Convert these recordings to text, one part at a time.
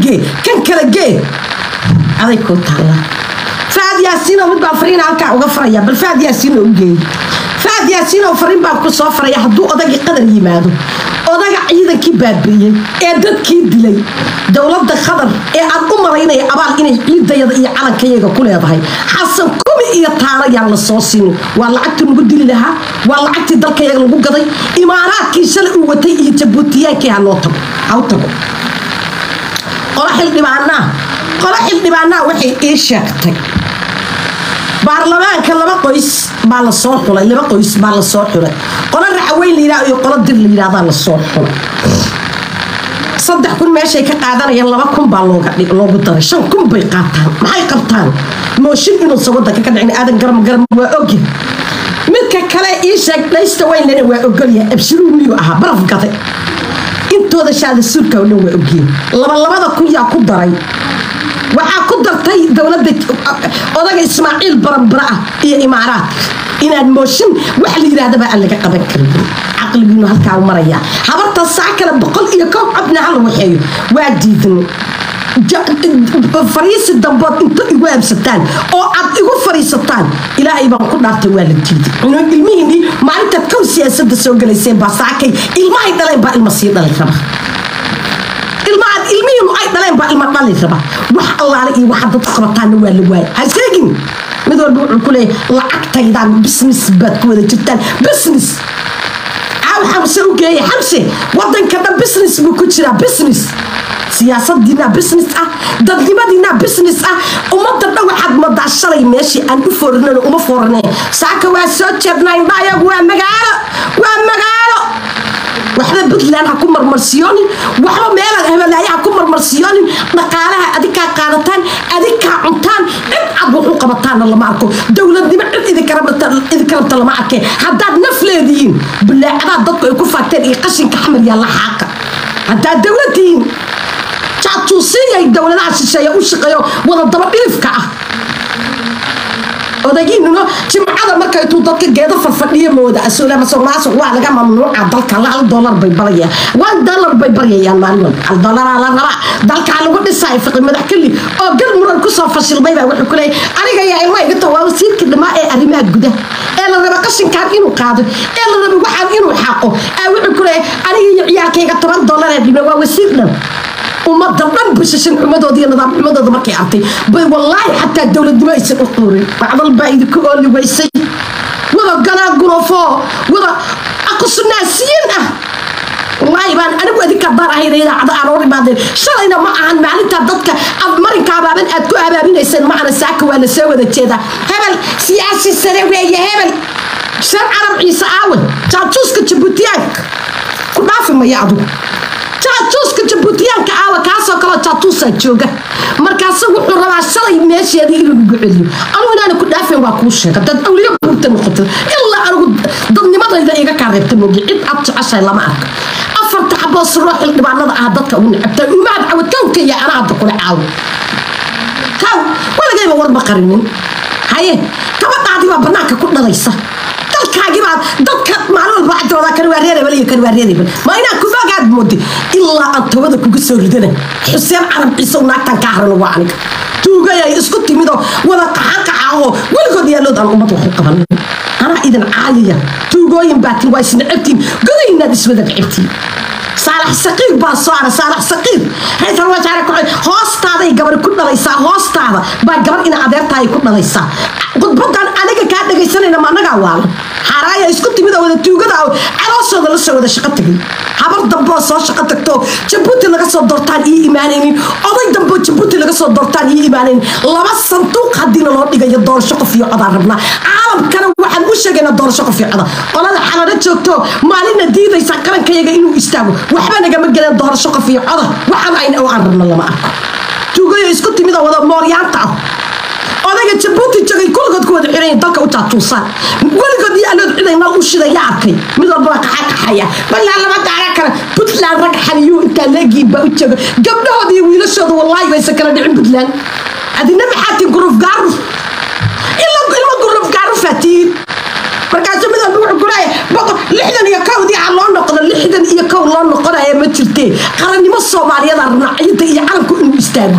gee kan kala gee aday kuu taalla faad yaasiinoo mid baan fariina halkaa uga faraya bal faad yaasiinoo u geey faad yaasiinoo fariin baan ku soo faraya hadduu odagii qadar yimaado odaga ciidankii baabi'iyey ee dadkii dilay dowladda qadar ee aan u malaynaya abaal inay ciidayada iyo calankayaga ku leedahay xasan kumi iyo taalo yaan la soo siinin waa lacagtii lagu dili lahaa waa lacagtii dalkayaga lagu gaday imaaraadkii shalay uu watay iyo jabuutiyaankii ha loo tago ha u tago qolo xildhibaanaa qolo xildhibaanaa waxay ii sheegtay baarlamaanka laba qoys baa la soo xulay laba qoys baa la soo xulay qolo raxweyn la yidhahdo iyo qolo dir la yidhahdaa la soo xulay saddex kun meeshay ka qaadanayaan laba kun baa looga dhig loogu daray shan kun bay qaataan maxay qabtaan mooshin inuusan wadanka ka dhicin aadan garam garam waa ogi midka kale ii sheeg dhaysta weynlena waa ogolyahay abshiruu miyuu ahaa baraf gaday intooda shaada suurka oo dhan waa ogyihin labalabada kun yaa ku daray waxaa ku dartay dowladda odaga ismaaciil barambara ah iyo imaaraadka inaan mooshin wax la yidhaahdaba aan laga qaban karin caqligiinu halkaa u maraya habarta saa kale boqol iyo kow cabna hala waxeeyo waa diidnay fariisi dambood inta igu aabsataan oo aad igu fariisataan ilaahay baan ku dhaartay waa la diiday ilmihiinii maalintaad kow siyaasada soo galayseen baa saakay ilmahay dhaleen baa ilma sii dhalay raba ilmaad ilmihiinu ay dhaleen baa ilma dhali raba wax allaale iyo waxa dad qabataana waa la waaya ha sheegin mid walba wuxuu ku leeyahay lacagtaydaan business baad ku wada jirtaan business caaw xamse u geeya xamse wadanka dhan business buu ku jiraa business siyaasadiina business ah dadnimadiina business ah ummadda dhan waxaad madaa shalay meeshii aan u foornan uma foorneen saaka waa soo jeednaa indhayagu waa magaalo waa magaalo waxba puntland ha ku marmarsiyoonin waxba meelaad hebelaaye ha ku marmarsiyoonin dhaqaalaha adinkaa qaadataan adinkaa cuntaan cid cad wax u qabataana lama arko dowladnimo cid idinka rabta lama arkeen haddaad naf leedihiin bulaacadaad dadku ay ku faagteen iyo qashinka xamar yaa la xaaqa haddaad dowladtihiin jaatuusiyay dowladaha shisheeye u shaqeeyo wada daba dhilifka ah odagiinuna jimcada marka intuu dadka geedo farfadhiyo mooda asuulamasomaasuq waa laga mamnuuca dalka hal dolar bay baryayaan one dollar bay baryayaan maalin walba hal dolaraa la rabaa dalkaa lagu dhisaay fiqi madax keli oo gal muran kusoo fashilmay baa wuxuu ku leeyay aniga yaa ilma igata waa wasiirkii dhamaa ee arrimaha gudaha ee la raba qashinkaan inuu qaado ee la raba waxaan inuu xaaqo aa wuxuu ku leeyay aniga iyo ciyaalkayga toban dollar ee dhime waa wasiir dhan ummadda dhan bashashan xumadooda iyo nidaam xumadooda markay artay bay wallaahi xataa dowladnimo aysan u quurin bacdal baa idinku ooli weysay wada galaa gulofoo wada aqusunaasiyiin ah wallaahi baan anigu adinka daan ahayn idaacada aan hor imaadeen shalayna ma ahan maalintaa dadka aad marinka abaaban aad ku abaabinayseen ma ahana saaka waa la soo wada jeedaa hebel siyaasi sare weeye hebel shan carab ciise aawan jaatuuska jabuutiyaanka ku dhaafi maya adigu jaatuuska jabuutiyaanka aawa kaasoo kaleo jaatuusaa jooga markaase wuxuu rabaa shalay meesheedii inuu ugu celiyo anugu inaana ku dhaafeen waa kuu sheega dad awliyo guurta noqotay ilaa anigu dadnimadayda iga kaa reebta moogi cid aad jeceshahay lama arko afarta xaboo siroo xildhibaanada ah dadka ugu necabtay umaad cawad kawka iyo anaa hadda kula caawo kaw waligayba warba qarinin haye gabadhaadii baa banaanka ku dhalaysa dalkaagibaad dadka maalin walba cadooda kan waa reerebel iyo kan waa reerebel ma inaan kufaagaad moodi ilaa aan tobada kuga soo ridana xuseen carab ciise u naagtan ka haran waa aniga tuugayay isku timidoo wada qaxanqaxa oo weligood yaalood aan ummad wax u qabanin anaa idin caayaya tuugooyin baatin waa isnacabtiin godaynaad iswada necabtiin saalax saqiir baa soo ara saalax saqiir ra-iisal wasaare ku hoostaaday gabar ku dhalaysaa hoostaada baa gabar ina adeertaay ku dhalaysaa khudbadan aniga kaa dhagaysanayna ma anagaa waalan xaaraaya isku timid oo wada tuugada oo calooshooda la soo wada shaqo tagay habar damboo soo shaqo tagto jabuuti laga soo doortaan ii imaanaynin oday damboo jabuuti laga soo doortaan ii imaanaynin laba sanduuq haddiina loo dhigayo doorasho qof iyo codaan rabnaa caalamkana waxaan u sheegaynaa doorasho qof iyo coda qolada xalano joogto maalinna diidaysa qarankayaga inuu istaago waxba nagama geleen doorasho qof iyo coda waxaan ayna oo aan rabno lama arko tuugayo isku timid oo wada mooryaanta ah odayga jabuuti jogay kulligood ku wada xiran dalka u taatuusaan weligood iyo alood ciday nal u shidaya arkay mid walba waa qaxaqaxaya balaa lama daara kale puntland rag xaniyuu intaa leegiin baa u jooga gabdhahooda iyo wiilashooda wallaahi baysan kala dhicin puntland adina maxaatiin guruf gaaruf ilma guruf gaarufatiin markaasuu mid walba wuxuu kuleeya boqol lixdan iyo kowdii ha loo noqdo lixdan iyo kow loo noqonaya ma jirtee qarannimo soomaaliyadaa rabnaa ciidda iyo calanku inuu istaago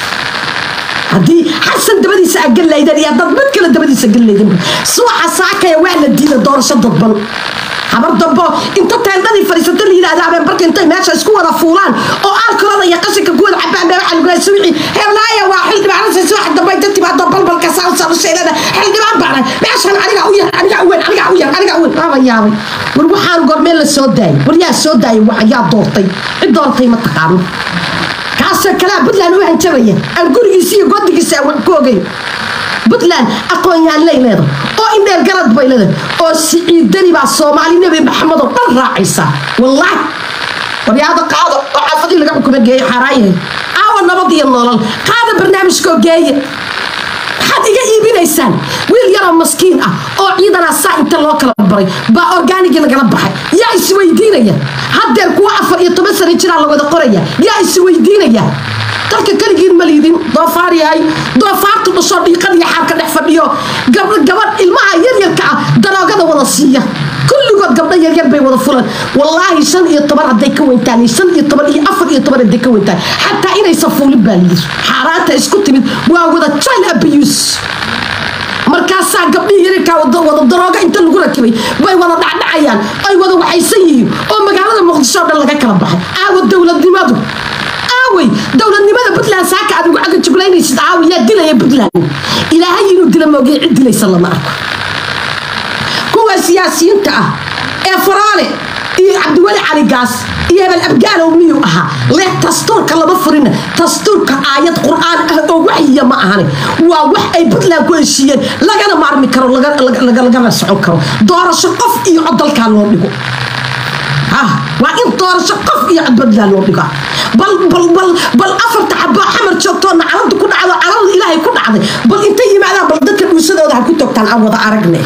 haddii xasan dabadiisa aa gallaydan iyo dad mid kale dabadiisa gallaydan suwaxa saakaya waa la diida doorasho dadban habar dambo inta teendhadii fadhiisata la yidhahda habeen barka intay meesha isku wada fuulaan oo alkolada iyo qashinka ku wada cabaan baa waxaa lagu suwixi heblaaya waa xildhibaanasa suwaxa dambe inta timaado balbalka saasalusheelada xildhibaan baana meeshan aniga u yar aniga u weyn aniga u yar aniga u weyn waaba yaabay war waxaan gormeen la soo daayay war yaa soo daayay yaa doortay cid doortay ma taqaano kaasoo kalea puntland u hanjabaya aan gurigiisa iyo godigiisa aan wax ku ogeyn puntland aqoon-yahanlay leedahay oo indheer garad bay leedahay oo siciidani baa soomaali nebi maxamed oo dhan raacaysa wallaahi waryaada qaado oo xaafadii laga xukuma geeye xaaraayahay aawa nabad iyo nolol qaada barnaamijkoo geeye maxaad iga iibinaysaan wiil yaroo maskiin ah oo ciidana saa inta loo kala baray baa orgaanigii lagala baxay yaa isweydiinaya haddeer kuwa afar iyo toban sano jiraa la wada qoraya yaa isweydiinaya dalka keligiin ma liidin doofaar yahay doofaartu dhasho dhiiqad iyo xaarka dhex fadhiyo gabadh ilmaha yaryarka ah daroogada wada siiya kulligood gabdho yaryar bay wada fulan wallaahi shan iyo toban hadday ka weyntaan shan iyo toban iyo afar iyo toban hadday ka weyntaan xataa inaysan fuulin baa layidhi xaaraanta isku timid waa wada child abuse markaasaa gabdhihii yaryarkaa wada darooga inta lagu rakibay bay wada dhacdhacayaan ay wada waxaysan yihiin oo magaalada muqdisho o dhan laga kala baxay aawa dowladnimadu aawey dowladnimada puntland saaka aad ugu cagajuglaynaysid aawi yaa dilaya puntland ilaahay inuu dila moogay cid dilaysa lama arko kuwa siyaasiyiinta ah ee faraale iyo cabdiweli cali gaas iyo hebel abgaalow miyuu ahaa leh dastuurka lama furina dastuurka aayad qur-aan ah oo waxyiya ma ahani waa wax ay puntland ku heshiiyeen lagana maarmi karo lagana socon karo doorasho qof iyo codalkaa loo dhigo waa in doorasho qof iyo codbadlaa loo dhiga bal afarta xaboo xamar joogtoona caladu ku dhacdo calada ilaahay ku dhacday bal intay yimaadaan bal dadka dhuusadooda ha ku togtaan aan wada aragne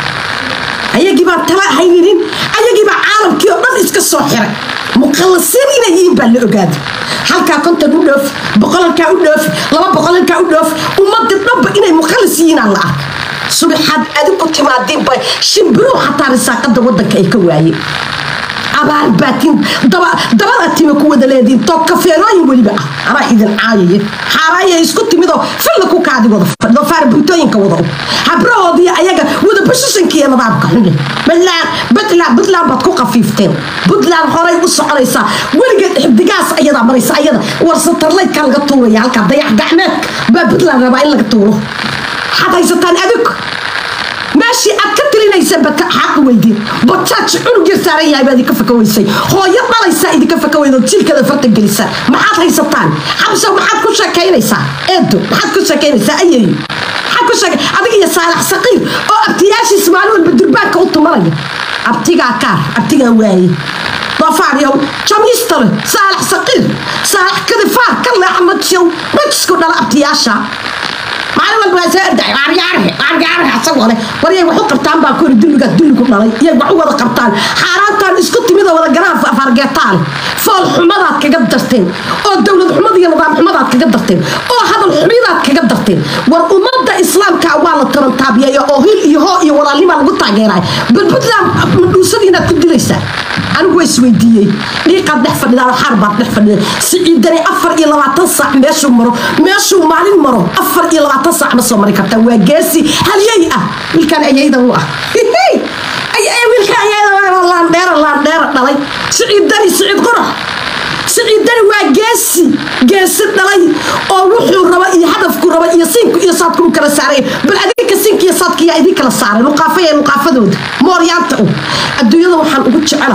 ayagii baan tala haynin ayagii baa caalamkii oo dhan iska soo xiray muqallasiin inay yihiin baa la ogaaday halkaa konton u dhoof boqolalkaa u dhoof laba boqolalkaa u dhoof ummadii dhanba inay mukhallis yihiinaan la arkay subaxaad adigu timaadiinba shimbiruhu xataa risaaqada wadanka ay ka waayeen abaar baatiin dabada tima ku wada leediin too kafeerooyin weliba ah anaa idin caayaya xaaraaya isku timidoo filla ku kaadi wada fadhido faarbuntooyinka wada u habrahoodii ayaga wada bashishankiiyo nadaamka xunye puntland puntland puntland baad ku qafiifteen puntland horay u soconaysaa weligeed xibdigaas ayadaa maraysa ayada warsatarlaydka laga tuuraya halkaa dayax gacmeedka baa puntland rabaa in laga tuuro waxaad haysataan adig meeshii aad ka tilinaysa xaq weydiin bajaaj cunug yar saaran yahay baa idinka faka weysay hooyo dhalaysaa idinka faka weydo jiilkada farta gelisa maxaad haysataan xabsa maxaad ku sheekaynaysaa eedo maxaad ku sheekaynaysaa ayeeyo maxaad ku sheekay adiga iyo saalax saqiir oo abtiyaashiis maalin walba durbaanka u tumanaya abtigaa kaar abtigaa waaye doofaaryow jamiistale saalax saqiir saalax kadifaar ka leexa majiyow majisku dhala abtiyaasha maalin walba waa soo orday waaryaarahe waaryaarahe asagoo leh war yay wax u qabtaan baa kori dulligaas dulligu dhalay yay wax u wada qabtaan xaaraantaan isku timida wada garaan fargeetaan fool xumadaad kaga darteen oo dowlad xumada iyo nidaam xumadaad kaga darteen oo hadal xumidaad kaga darteen war ummadda islaamka waa la tarantaabiyeeya oo hil iyo hoo iyo walaalnima lagu taageeraya bal puntland madhuusadiinaad ku dilaysaa anigu waa isweydiiyey dhiiqaad dhex fadhidaa xaar baad dhex fadhida siciidani afar iyo labaatan saac meeshuu maro meeshuu maalin maro afar iyo labaatan saac ma soo mari kartaa waa geesi halyey ah wiilkaan ayayda u ah wiilkaan ayayda laandheera laandheera dhalay siciidani siciid qurax siciidani waa geesi geesi dhalay oo wuxuu raba iyo hadafku raba iyo siinku iyo saadku u kala saaray bal adinka siinka iyo saadka yaa idin kala saaray luqaafaya luqaafadooda mooryaanta u adduunyada waxaan ugu jecela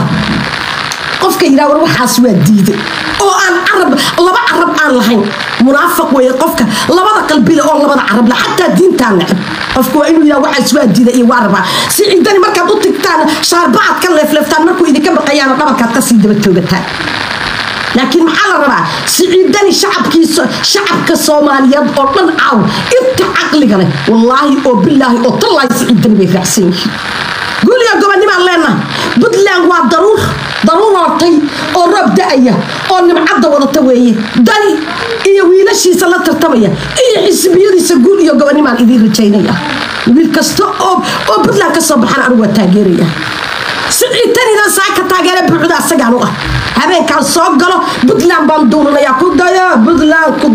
qofka yidhaha war waxaas waa diiday oo aan carab laba carab aan lahayn munaafiq weeye qofka labada qalbile oo labada carab la xataa diintaan necab qofka waa inuu yidhaha waxaas waa diiday iyo waa rabaa si ciidani markaad u tigtaan shaarbacaad ka leefleeftaan markuu idinka baqayaana dhabarkaad kasii daba toogataan laakiin maxaa la rabaa siciidani shacabkiisa shacabka soomaaliyeed oo dhan caaw inta caqliga leh wallaahi oo bilaahi oo tallaahi siciidani bay raacsan yihiin guuliga gobonimaan leenahay puntland waa daruur daruur wartay oo roob da-aya oo nimcadda wadata weeye dani iyo wiilashiisa la tartamaya iyo xisbiyadiisa guul iyo gobonimaan idiin rajaynaya wiil kasta oo oo puntland ka soo baxan anigu waa taageeraya siciitanina saaka taageera buuxda asagaan u ah habeenkaan soo galo puntland baan duulanayaa ku daya puntland ku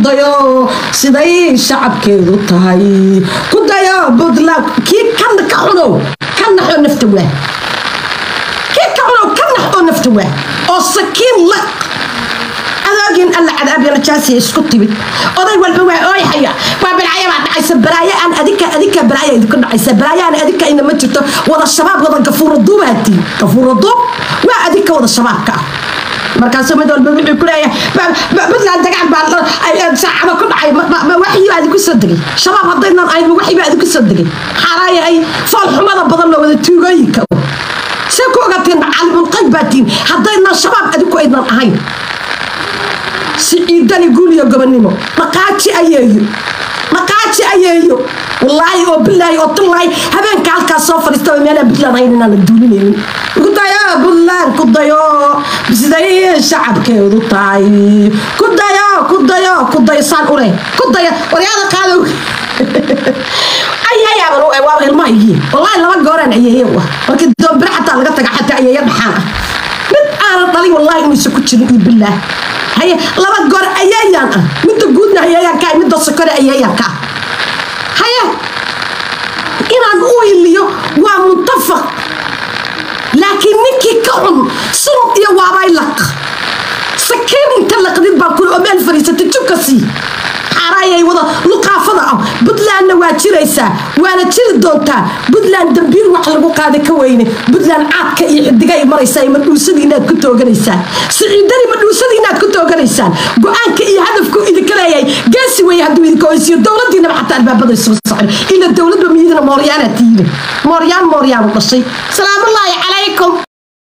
dayo siday shacabkeedu tahay ku dayo puntland kii kana ka cunow ka naxoo nafta waa kii ka cunow ka nax oo nafta waa oo sakiin la adoogin alla cadaabya jaasiya isku timid oday walba waa ooyhaya waa balaayo baa dhacaysa balaayo aan adika adika balaayo idinku dhacaysa balaayo aan adika ina ma jirto wada shabaab wada gafuura duubaati gafuura duub waa adika wada shabaabka ah markaasuu mid walba wuxuu ku leeyahay puntland dagaal baa saacado ku dhacay waxii baa idinku soo degay shabaab haddaynan ahayn waxii baa idinku soo degay xaaraan yahay fool xumada badan loo wada tuugooyinka see ku ogateen caalimulqayb baatiin haddaynan shabaab adinku aynan ahayn siciidani guuliyo gobonimo dhaqaaji ayeeyo dhaqaaji ayeeyo wallaahi oo bilaahi oo tullaahi habeenka halkaas soo fadhiistaba meelaan puntland ahayn inaan la duulinaynin ku dayo puntland ku dayo siday shacabkeedu tahay ku dayo ku dayo ku dayo saan u leh ku dayo waryaada qaadow ayayaaban u waaba ilmahaygi wallaahi laba gooraan ayeeye wa markii doombire xataa laga taga xataa ayeeye dhaxaan ah mid aanan dhalin wallaahi inuusan ku jirin iyo bilaah haye laba goor ayeeyaan ah midda guudna ayeeyaan ka ah midda sokore ayeeyaan ka ah haye inaan u iliyo waa muntafaq laakiin ninkii ka cun sun iyo waabay laq sakiin inta laqdid baa kule oo meel fadhiisatay jubka sii xaaraayay wada luqaafada ah puntlandna waa jiraysaa waana jiri doontaa puntland dambiil wax lagu qaada ka weyne puntland caadka iyo xidigay maraysaa madhuusadii inaad ku tooganaysaan siciidani madhuusadii inaad ku tooganaysaan go-aanka iyo hadafku idinka leeyahay geesi weeye hadduu idinka oysiyo dowladiinaba xataa albaabada isugu socon ila dowladba miyidina mooryaanaad tihiin mooryaan mooryaanu dhashay salaamullaahi calaykum